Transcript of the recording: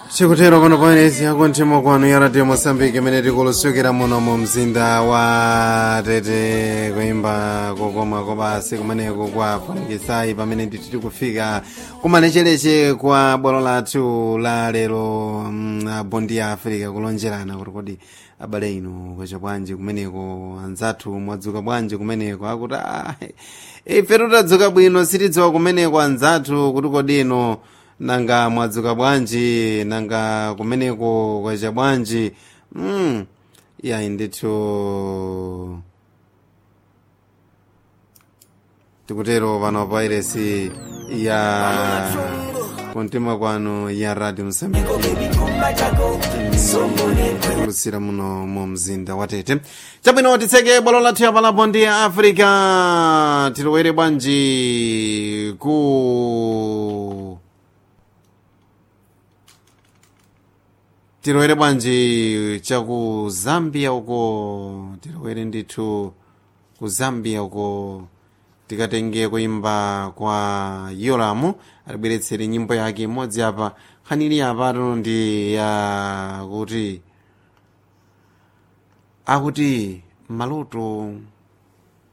chikutero pano paenesi yakunthimo kwanu ya radio mosambiki imene tikulusukira muno mu mzinda wa tete kuimba kokoma kobasi kumeneko kwa fungisayi pamene nditi tikufika kumalechereche kwa bwalo lathu la lero mm, bondi ya africa kulonjerana kuti kodi abale inu kwacha bwanji kumeneko anzathu mwadzuka bwanji kumeneko akuti ah, ife tutadzuka bwino sitidziwa kumeneko anzathu kuti kodi ino nanga mwadzuka bwanji nanga kumeneko kwacha bwanji mm. yayi ndithu tikutero pano pa iresi ya kumtima kwanu ya radio msambiki kulusira muno mu mzinda wa tete chabwino titseke bwalo lathu yapalapo ndi africa tilowere bwanji ku tilowere bwanji chaku zambia uko tilowere ndithu ku zambia uko tikatenge kuimba kwa yoramu atibweretsere nyimbo yake imodzi apa khanili apa tuno ndi ya kuti akuti maloto